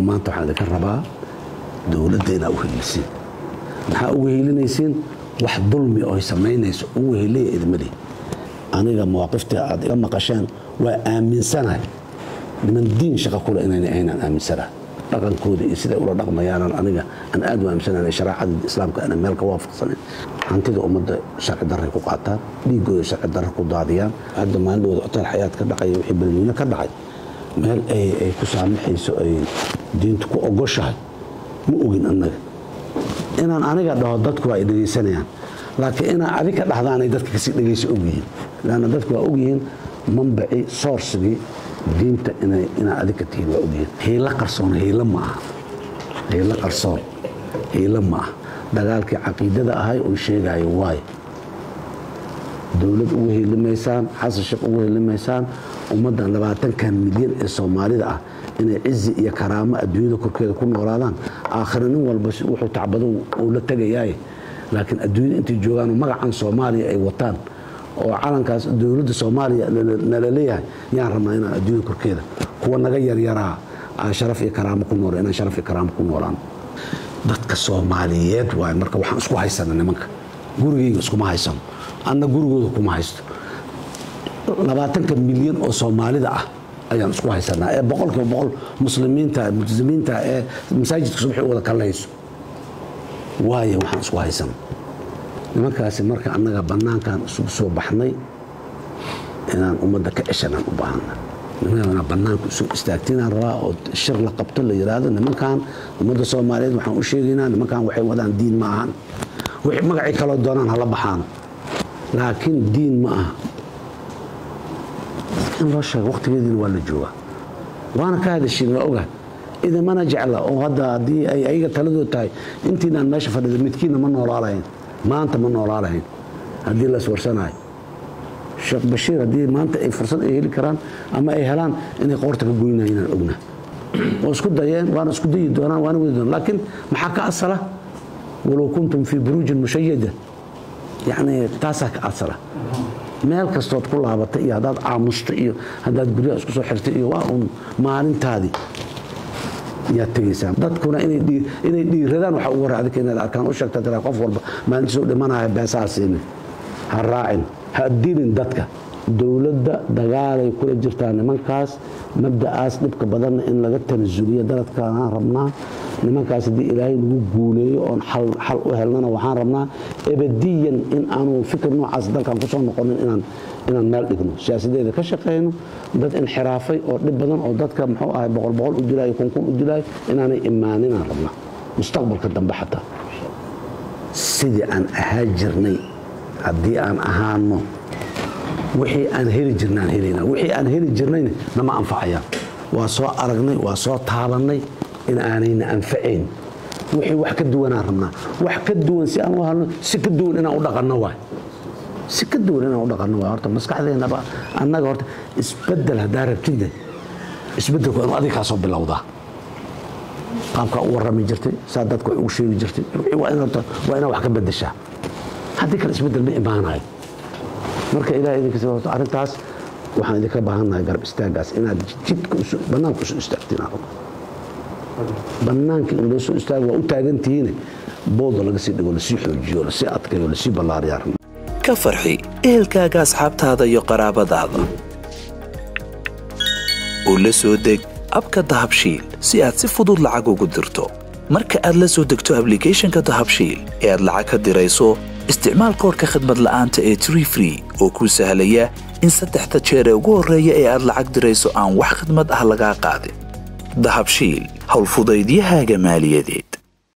maanta waxaan idinka rabaa dowladda inaa u helisiin maxaa ugu helinaysiin wax dulmi oo ay samaynayso ugu heliya idmadii aniga mawaaqiftii aad iga maqasheen waa aaminsanahay niman diin shaqa kule inayna aynaan aaminsanahay dhaqankooda iyo siday ula dhaqmayaanan aniga aan aad u aaminsanayn sharaacada islaamka ana meel ka waafaqsanayn hantida ummadda sharci darray ku qaataan dhiigooda sharci darra ku daadiyaan hadda maalindhooda hotel xayaad ka dhacay wixii balweyne ka dhacay meel ay ku saamaxayso ay diintu ku ogoshahay ma ogin annaga inaan aniga dhaho dadku waa ay dhegaysanayaan laakiin inaa adika dhahdaanay dadka kasii dhegaysa ogyihiin lanna dadku waa ogyihiin manbacii soorsigii diinta inaa adika tihiin waa ogyihiin hiilo qarsoon hiilo ma aha hiilo qarsoon hiilo ma aha dagaalkii caqiidada ahay oo sheegayo waayo dowlad ugu helimaysaan xasan sheekh ugu helimaysaan ummaddan labaatankan milyan ee soomaalida ah inay cizi iyo karaamo adduunyada korkeeda ku noolaadaan aakhira nin walba wuxuu tacbado uu la tegayaaye laakiin adduunyada intay joogaan magacan soomaaliya ay wataan oo calankaas dowladda soomaaliya nala leeyahay yaan rabnaa inaan adduunyada korkeeda kuwa naga yaryaraa aan sharaf iyo karaamo ku nool inaan sharaf iyo karaamo ku noolaan dadka soomaaliyeed waay marka waxaan isku haysana nimanka gurigayga iskuma haysano anna gurigooda kuma haysto labaatanka milyan oo soomaalida ah ayaan isku haysanaa ee boqolkiiba boqol muslimiinta multizimiinta ee masaajidka subaxii u wada kallayso waayo waxaan isku haysana nimankaasi marka annaga bannaankan isugu soo baxnay inaan ummadda ka ceshanaan u baahana nimankaa bannaanka isugu istaagtinaan rabaa oo shir la qabto la yidhaahdo nimankan ummadda soomaaliyeed waxaan u sheegaynaa nimankan waxay wadaan diin ma ahan wixii magacii kaloo doonaan hala baxaano laakiin diin ma aha in loo sheego waqtigeediina waa la joogaa waana ka hadashiin waa ogahay idamana jecla oo hadda haddii ay ayaga taladood tahay intiinaan meesha fadhida midkiinna ma noolaalahayn maanta ma noolaalahayn haddii la iswarsanayo sheekh bashiir haddii maanta ay fursad ay heli karaan ama ay helaan inay qoorta ka goynayan inaan ogna oo isku dayeen waana isku dayi doonaan waana wadi doonaan laakiin maxaa ka asala walow kuntum fii buruujin mushayada yacni taasaa ka asala meel kastood ku laabatay iyo haddaad aamusta iyo haddaad guryaha isku soo xirtay iyo waa uun maalintaadii yaad tegaysaa dadkuna inay dhiiradaan waxa ugu hore adika inaad arkaan u sheegta tiraa qof walba maalintiisuu dhimanaya beesaa siinin ha raacin ha dilin dadka dowladda dagaalay kula jirtaa nimankaas mabda'aas dhibka badanna in laga tanasuliyo daladkaanaan rabnaa nimankaas haddii ilaahay nagu guuleeyo oon xal u helnana waxaan rabnaa ebadiyan in aanu fikir noocaas dalkan kusoo noqonin inaan meel dhigno siyaasadeeda ka shaqayno dad inxiraafay oo dhib badan oo dadka muxuu ahay boqol boqol u dilaayo kunkun u dilaayo inaanay imaaninaan rabnaa mustaqbalka dambe xataa sidii aan ahaa jirnay haddii aan ahaano wixii aan heli jirna aan helayna wixii aan heli jirnayna nama anfacayaan waa soo aragnay waa soo taabannay in aanayna anfacayn wixii wax ka duwanaan rabnaa wax ka duwan si aan u halno si ka duwan inaan u dhaqanno waay si ka duwan inaan u dhaqanno waay horta maskaxdeennaba annaga horta isbeddel haddaa rabtidne isbeddelku inu adiga kaa soo bilowdaa qaabkaa u warrami jirtay saa dadka wax ugu sheegi jirtay waa inaad wax ka beddeshaa haddii kale isbeddel ma imaanayo marka ilaah idinkas arrintaas waxaan idinka baahannahay garab istaagaas inaad jidka bannaanka usoo istaagtiin bannaanka in loo soo istaago waa u taagantihiine booda laga sii dhigo lasii xoojiyo lasii adkayo lasii ballaariyaa ka farxi ehelkaaga asxaabtaada iyo qaraabadaada oo la soo deg abka dahabshiil si aad si fudud lacag ugu dirto marka aad la soo degto ablicathonka dahabshiil ee aad lacag ka dirayso isticmaal koorka khadmad la'aanta ee tree free oo kuu sahlaya in saddexda jeer ee ugu horreeya ee aad lacag dirayso aan wax khidmad ah lagaa qaadin dahabshiil howlfudaydiyahaaga maaliyadeed